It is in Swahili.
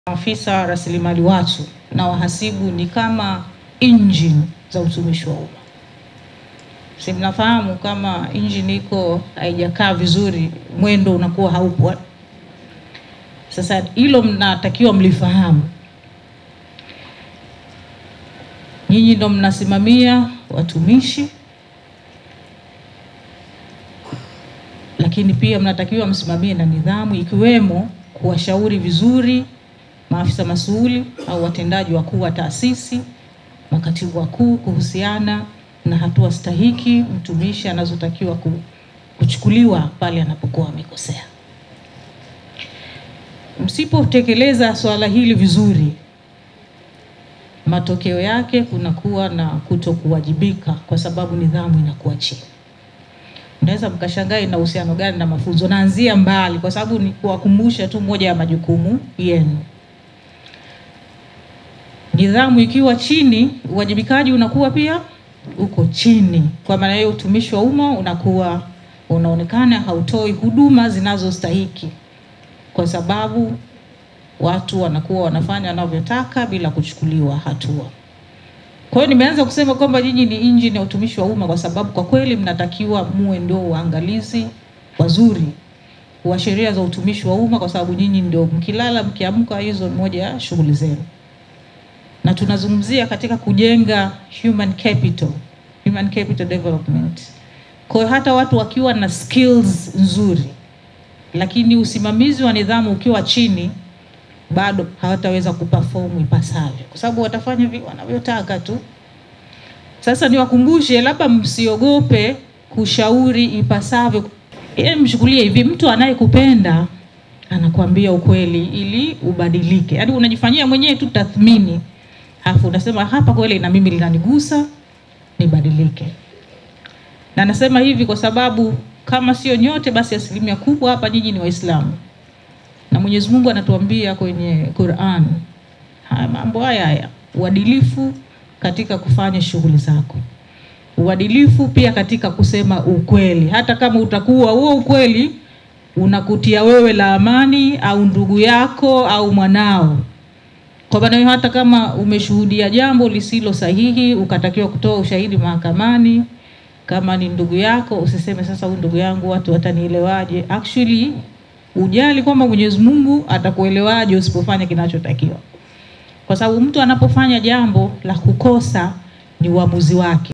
Maafisa rasilimali watu na wahasibu ni kama engine za utumishi wa umma. Si mnafahamu kama engine iko haijakaa vizuri, mwendo unakuwa haupo. Sasa hilo mnatakiwa mlifahamu. Nyinyi ndo mnasimamia watumishi, lakini pia mnatakiwa msimamie na nidhamu, ikiwemo kuwashauri vizuri maafisa masuuli au watendaji wakuu wa taasisi, makatibu wakuu kuhusiana na hatua stahiki mtumishi anazotakiwa kuchukuliwa pale anapokuwa amekosea. Msipotekeleza swala hili vizuri, matokeo yake kunakuwa na kutokuwajibika kwa sababu nidhamu inakuwa chini. Mnaweza mkashangaa ina uhusiano gani na mafunzo? Naanzia mbali, kwa sababu ni kuwakumbusha tu moja ya majukumu yenu. Nidhamu ikiwa chini, uwajibikaji unakuwa pia uko chini. Kwa maana hiyo, utumishi wa umma unakuwa unaonekana hautoi huduma zinazostahiki, kwa sababu watu wanakuwa wanafanya wanavyotaka bila kuchukuliwa hatua. Kwa hiyo nimeanza kusema kwamba nyinyi ni injini ya utumishi wa umma, kwa sababu kwa kweli mnatakiwa muwe ndio waangalizi wazuri wa sheria za utumishi wa umma, kwa sababu nyinyi ndio mkilala mkiamka, hizo ni moja ya shughuli zenu na tunazungumzia katika kujenga human capital, human capital development. Kwa hiyo hata watu wakiwa na skills nzuri, lakini usimamizi wa nidhamu ukiwa chini, bado hawataweza kuperform ipasavyo, kwa sababu watafanya vile wanavyotaka tu. Sasa niwakumbushe, labda msiogope kushauri ipasavyo. Yaani mchukulie hivi, mtu anayekupenda anakuambia ukweli ili ubadilike, yaani unajifanyia mwenyewe tu tathmini Alafu unasema hapa kweli na mimi linanigusa nibadilike. Na nasema hivi kwa sababu kama sio nyote, basi asilimia kubwa hapa nyinyi ni Waislamu, na Mwenyezi Mungu anatuambia kwenye Qur'an haya mambo haya haya, uadilifu katika kufanya shughuli zako, uadilifu pia katika kusema ukweli, hata kama utakuwa huo ukweli unakutia wewe la amani au ndugu yako au mwanao kwa maana hiyo hata kama umeshuhudia jambo lisilo sahihi ukatakiwa kutoa ushahidi mahakamani, kama ni ndugu yako, usiseme sasa, huyu ndugu yangu watu watanielewaje? Actually ujali kwamba Mwenyezi Mungu atakuelewaje usipofanya kinachotakiwa, kwa sababu mtu anapofanya jambo la kukosa ni uamuzi wake.